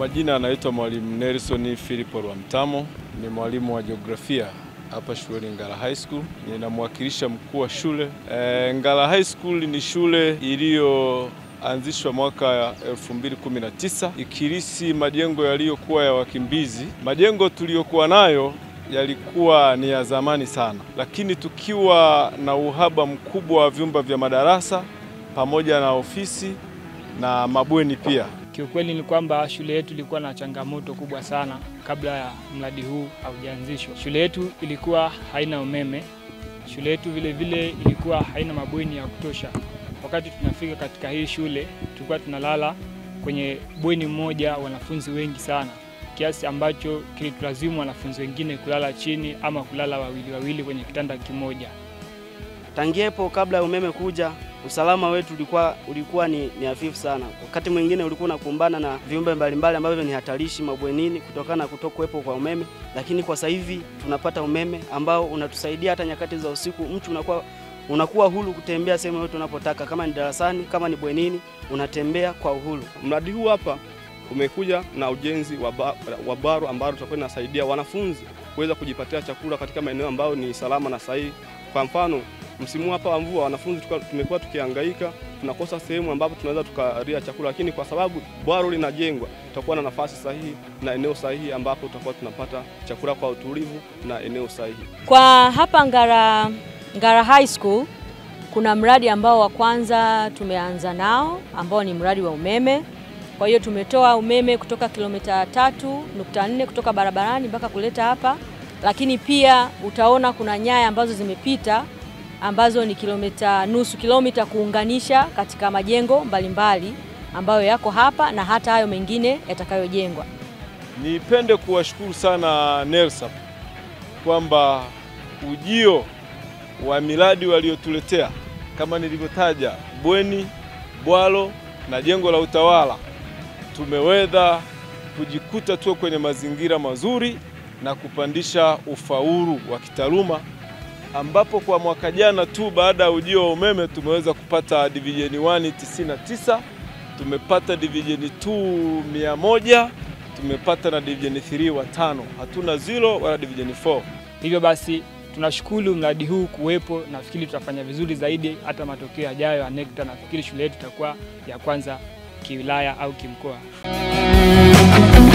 majina anaitwa Mwalimu Nelson Philip Rwamtamo, ni mwalimu wa jiografia hapa shuleni Ngara High School. Ninamwakilisha mkuu wa shule. E, Ngara High School ni shule iliyoanzishwa mwaka 2019 ikirisi majengo yaliyokuwa ya wakimbizi. Majengo tuliyokuwa nayo yalikuwa ni ya zamani sana, lakini tukiwa na uhaba mkubwa wa vyumba vya madarasa pamoja na ofisi na mabweni pia. Kiukweli ni kwamba shule yetu ilikuwa na changamoto kubwa sana kabla ya mradi huu haujaanzishwa. Shule yetu ilikuwa haina umeme, shule yetu vile vile ilikuwa haina mabweni ya kutosha. Wakati tunafika katika hii shule, tulikuwa tunalala kwenye bweni moja wanafunzi wengi sana, kiasi ambacho kilitulazimu wanafunzi wengine kulala chini ama kulala wawili wawili kwenye kitanda kimoja. Tangiepo kabla ya umeme kuja, usalama wetu ulikuwa, ulikuwa ni, ni hafifu sana. Wakati mwingine ulikuwa unakumbana na viumbe mbalimbali ambavyo ni hatarishi mabwenini kutokana na kutokuwepo kwa umeme, lakini kwa sasa hivi tunapata umeme ambao unatusaidia hata nyakati za usiku, mtu unakuwa unakuwa huru kutembea sehemu yote unapotaka, kama ni darasani, kama ni bwenini, unatembea kwa uhuru. Mradi huu hapa umekuja na ujenzi wa, ba, wa baro ambalo tutakuwa inasaidia wanafunzi kuweza kujipatia chakula katika maeneo ambayo ni salama na sahihi. Kwa mfano msimu hapa wa mvua wanafunzi tumekuwa tukihangaika, tunakosa sehemu ambapo tunaweza tukalia chakula, lakini kwa sababu bwaro linajengwa, tutakuwa na nafasi sahihi na eneo sahihi ambapo tutakuwa tunapata chakula kwa utulivu na eneo sahihi. Kwa hapa Ngara, Ngara High School kuna mradi ambao wa kwanza tumeanza nao ambao ni mradi wa umeme. Kwa hiyo tumetoa umeme kutoka kilomita tatu nukta nne kutoka barabarani mpaka kuleta hapa, lakini pia utaona kuna nyaya ambazo zimepita ambazo ni kilomita nusu kilomita kuunganisha katika majengo mbalimbali mbali ambayo yako hapa na hata hayo mengine yatakayojengwa. Nipende kuwashukuru sana NELSAP kwamba ujio wa miradi waliotuletea kama nilivyotaja, bweni, bwalo na jengo la utawala, tumeweza kujikuta tuwe kwenye mazingira mazuri na kupandisha ufaulu wa kitaaluma ambapo kwa mwaka jana tu baada ya ujio wa umeme tumeweza kupata division 1 99, tumepata division 2 100, tumepata na division 3 watano. Hatuna zero wala division 4. Hivyo basi tunashukuru mradi huu kuwepo, nafikiri tutafanya vizuri zaidi. Hata matokeo yajayo ya NECTA, nafikiri shule yetu itakuwa ya kwanza kiwilaya au kimkoa.